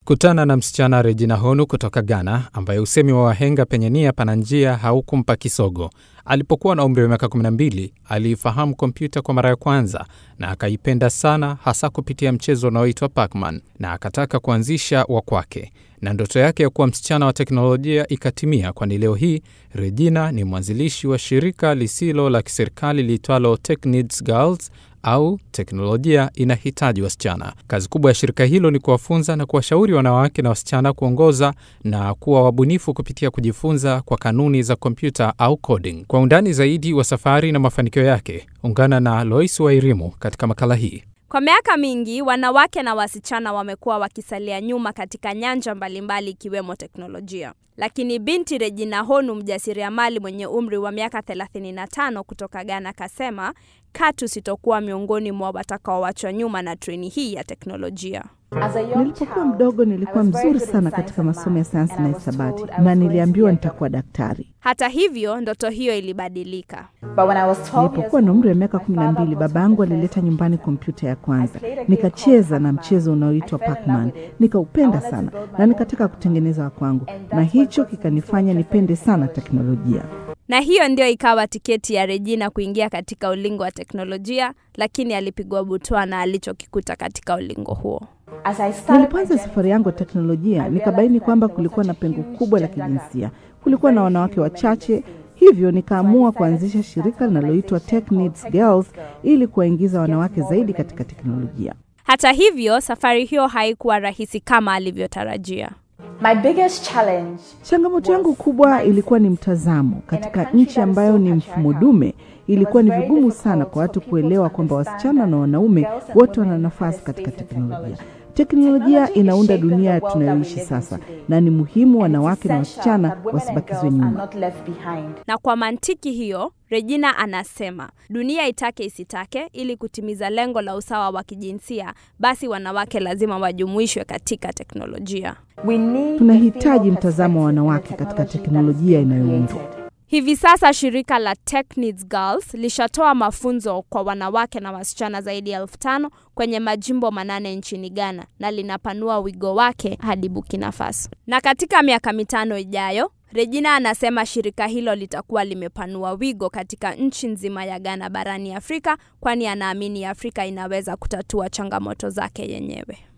Kutana na msichana Regina Honu kutoka Ghana, ambaye usemi wa wahenga penye nia pana njia haukumpa kisogo. Alipokuwa na umri wa miaka 12 aliifahamu kompyuta kwa mara ya kwanza na akaipenda sana, hasa kupitia mchezo unaoitwa Pac-Man na akataka kuanzisha wa kwake, na ndoto yake ya kuwa msichana wa teknolojia ikatimia, kwani leo hii Regina ni mwanzilishi wa shirika lisilo la kiserikali liitwalo Tech Needs Girls au teknolojia inahitaji wasichana. Kazi kubwa ya shirika hilo ni kuwafunza na kuwashauri wanawake na wasichana kuongoza na kuwa wabunifu kupitia kujifunza kwa kanuni za kompyuta au coding. Kwa undani zaidi wa safari na mafanikio yake, ungana na Lois Wairimu katika makala hii. Kwa miaka mingi wanawake na wasichana wamekuwa wakisalia nyuma katika nyanja mbalimbali ikiwemo teknolojia. Lakini binti Regina Honu, mjasiriamali mwenye umri wa miaka 35 kutoka Ghana, kasema katu sitokuwa miongoni mwa watakaoachwa nyuma na treni hii ya teknolojia. Nilipokuwa mdogo nilikuwa mzuri sana katika masomo ya sayansi na hisabati na niliambiwa nitakuwa daktari. Hata hivyo, ndoto hiyo ilibadilika. Nilipokuwa na umri wa miaka kumi na mbili, baba yangu alileta nyumbani kompyuta ya kwanza. Nikacheza na mchezo unaoitwa Pac-Man, nikaupenda sana na nikataka kutengeneza wa kwangu, na hicho kikanifanya nipende sana teknolojia. Na hiyo ndio ikawa tiketi ya Regina kuingia katika ulingo wa teknolojia, lakini alipigwa butwa na alichokikuta katika ulingo huo. Nilipoanza safari yangu ya teknolojia, nikabaini kwamba kulikuwa na pengo kubwa la kijinsia. Kulikuwa na wanawake wachache, hivyo nikaamua kuanzisha shirika linaloitwa Tech Needs Girls ili kuwaingiza wanawake zaidi katika teknolojia. Hata hivyo, safari hiyo haikuwa rahisi kama alivyotarajia. My biggest challenge Changamoto yangu kubwa ilikuwa ni mtazamo. Katika nchi ambayo ni mfumo dume, ilikuwa ni vigumu sana kwa watu kuelewa kwamba wasichana na wanaume wote wana nafasi katika teknolojia. Teknolojia inaunda dunia tunayoishi sasa, na ni muhimu wanawake na wasichana wasibakizwe nyuma. Na kwa mantiki hiyo, Regina anasema dunia itake isitake, ili kutimiza lengo la usawa wa kijinsia, basi wanawake lazima wajumuishwe katika teknolojia. Tunahitaji mtazamo wa wanawake katika teknolojia inayoundwa. Hivi sasa shirika la Tech Needs Girls lishatoa mafunzo kwa wanawake na wasichana zaidi ya elfu tano kwenye majimbo manane nchini Ghana na linapanua wigo wake hadi Burkina Faso. Na katika miaka mitano ijayo, Regina anasema shirika hilo litakuwa limepanua wigo katika nchi nzima ya Ghana barani Afrika, kwani anaamini Afrika inaweza kutatua changamoto zake yenyewe.